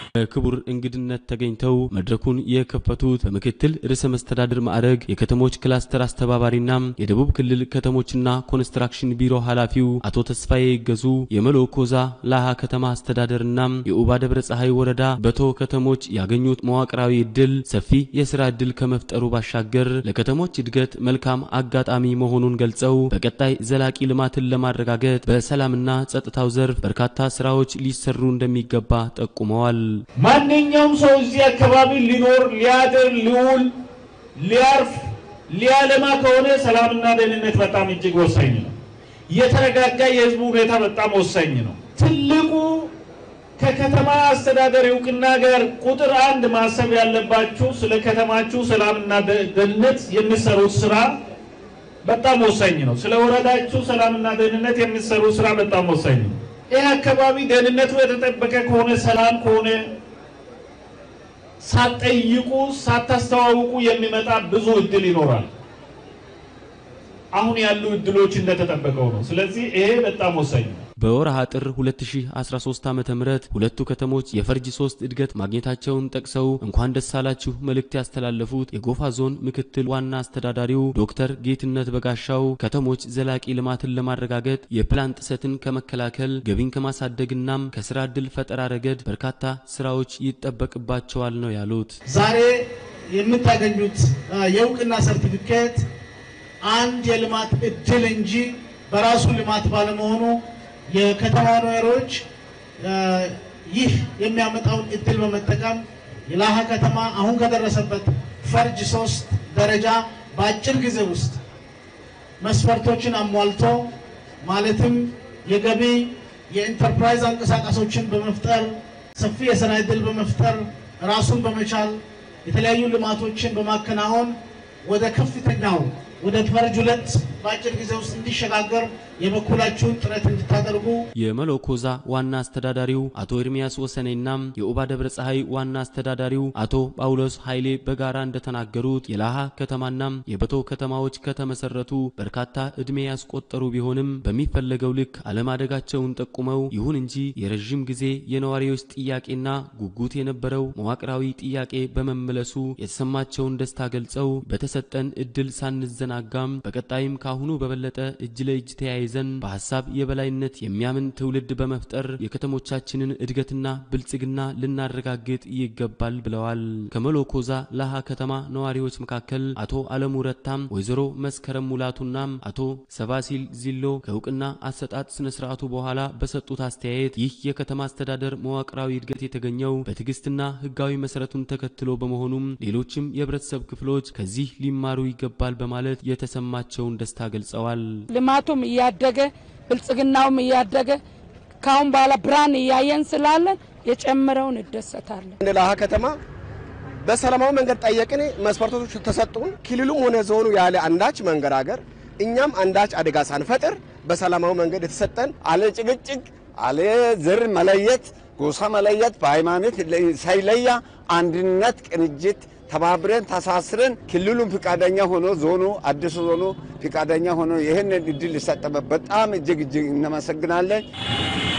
በክቡር እንግድነት ተገኝተው መድረኩን የከፈቱት በምክትል ርዕሰ መስተዳድር ማዕረግ የከተሞች ክላስተር አስተባባሪና የደቡብ ክልል ከተሞችና ኮንስትራክሽን ቢሮ ኃላፊው አቶ ተስፋዬ ይገዙ የመሎኮዛ ላሃ ከተማ አስተዳደርና የኡባ ደብረ ፀሐይ ወረዳ በቶ ከተሞች ያገኙት መዋቅራዊ እድል ሰፊ የስራ እድል ከመፍጠሩ ባሻገር ለከተሞች እድገት መልካም አጋጣሚ መሆኑን ገልጸው በቀጣይ ዘላቂ ልማትን ለማረጋገጥ በሰላምና ጸጥታው ዘርፍ በርካታ ስራዎች ሊሰሩ እንደሚገባ ጠቁመዋል። ማንኛውም ሰው እዚህ አካባቢ ሊኖር ሊያድር ሊውል ሊያርፍ ሊያለማ ከሆነ ሰላምና ደህንነት በጣም እጅግ ወሳኝ ነው። የተረጋጋ የህዝቡ ሁኔታ በጣም ወሳኝ ነው። ትልቁ ከከተማ አስተዳደር እውቅና ጋር ቁጥር አንድ ማሰብ ያለባችሁ ስለ ከተማችሁ ሰላምና ደህንነት የሚሰሩት ስራ በጣም ወሳኝ ነው። ስለ ወረዳችሁ ሰላምና ደህንነት የሚሰሩ ስራ በጣም ወሳኝ ነው። ይህ አካባቢ ደህንነቱ የተጠበቀ ከሆነ ሰላም ከሆነ ሳትጠይቁ ሳታስተዋውቁ የሚመጣ ብዙ እድል ይኖራል። አሁን ያሉ እድሎች እንደተጠበቀው ነው። ስለዚህ ይሄ በጣም ወሳኝ ነው። በወርሃ ጥር 2013 ዓ ም ሁለቱ ከተሞች የፈርጅ ሶስት እድገት ማግኘታቸውን ጠቅሰው እንኳን ደስ አላችሁ መልእክት ያስተላለፉት የጎፋ ዞን ምክትል ዋና አስተዳዳሪው ዶክተር ጌትነት በጋሻው ከተሞች ዘላቂ ልማትን ለማረጋገጥ የፕላን ጥሰትን ከመከላከል ገቢን ከማሳደግናም ከስራ ዕድል ፈጠራ ረገድ በርካታ ስራዎች ይጠበቅባቸዋል ነው ያሉት። ዛሬ የምታገኙት የእውቅና ሰርቲፊኬት አንድ የልማት እድል እንጂ በራሱ ልማት ባለመሆኑ የከተማ ነዋሪዎች ይህ የሚያመጣውን እድል በመጠቀም የላሃ ከተማ አሁን ከደረሰበት ፈርጅ ሶስት ደረጃ በአጭር ጊዜ ውስጥ መስፈርቶችን አሟልቶ ማለትም የገቢ የኢንተርፕራይዝ አንቀሳቃሶችን በመፍጠር ሰፊ የስራ እድል በመፍጠር ራሱን በመቻል የተለያዩ ልማቶችን በማከናወን ወደ ከፍተኛው ወደ ፈርጅ ሁለት በአጭር ጊዜ ውስጥ እንዲሸጋገር የበኩላችሁን ጥረት እንድታደርጉ የመሎኮዛ ዋና አስተዳዳሪው አቶ ኤርሚያስ ወሰኔና የኡባ ደብረ ፀሐይ ዋና አስተዳዳሪው አቶ ጳውሎስ ኃይሌ በጋራ እንደተናገሩት የላሃ ከተማና የበቶ ከተማዎች ከተመሰረቱ በርካታ ዕድሜ ያስቆጠሩ ቢሆንም በሚፈለገው ልክ አለማደጋቸውን ጠቁመው ይሁን እንጂ የረዥም ጊዜ የነዋሪዎች ጥያቄና ጉጉት የነበረው መዋቅራዊ ጥያቄ በመመለሱ የተሰማቸውን ደስታ ገልጸው በተሰጠን እድል ሳንዘናጋም በቀጣይም ካሁኑ በበለጠ እጅ ለእጅ ተያይዘን በሀሳብ የበላይነት የሚያምን ትውልድ በመፍጠር የከተሞቻችንን እድገትና ብልጽግና ልናረጋግጥ ይገባል ብለዋል። ከመሎኮዛ ላሃ ከተማ ነዋሪዎች መካከል አቶ አለሙ ረታም፣ ወይዘሮ መስከረም ሙላቱና አቶ ሰባሲል ዚሎ ከእውቅና አሰጣጥ ስነ ስርዓቱ በኋላ በሰጡት አስተያየት ይህ የከተማ አስተዳደር መዋቅራዊ እድገት የተገኘው በትዕግስትና ህጋዊ መሰረቱን ተከትሎ በመሆኑም ሌሎችም የህብረተሰብ ክፍሎች ከዚህ ሊማሩ ይገባል በማለት የተሰማቸውን ደስታ ገልጸዋል። ልማቱም እያደገ ብልጽግናውም እያደገ ካሁን በኋላ ብርሃን እያየን ስላለን የጨምረውን እደሰታለን። እንደ ላሃ ከተማ በሰላማዊ መንገድ ጠየቅን፣ መስፈርቶች ተሰጡን። ክልሉም ሆነ ዞኑ ያለ አንዳች መንገራገር እኛም አንዳች አደጋ ሳንፈጥር በሰላማዊ መንገድ የተሰጠን አለ ጭቅጭቅ አለ ዘር መለየት ጎሳ መለየት በሃይማኖት ሳይለያ አንድነት ቅንጅት ተባብረን ተሳስረን ክልሉም ፍቃደኛ ሆኖ ዞኑ አዲሱ ዞኑ ፍቃደኛ ሆኖ ይህንን እድል ሊሰጠበት በጣም እጅግ እጅግ እናመሰግናለን።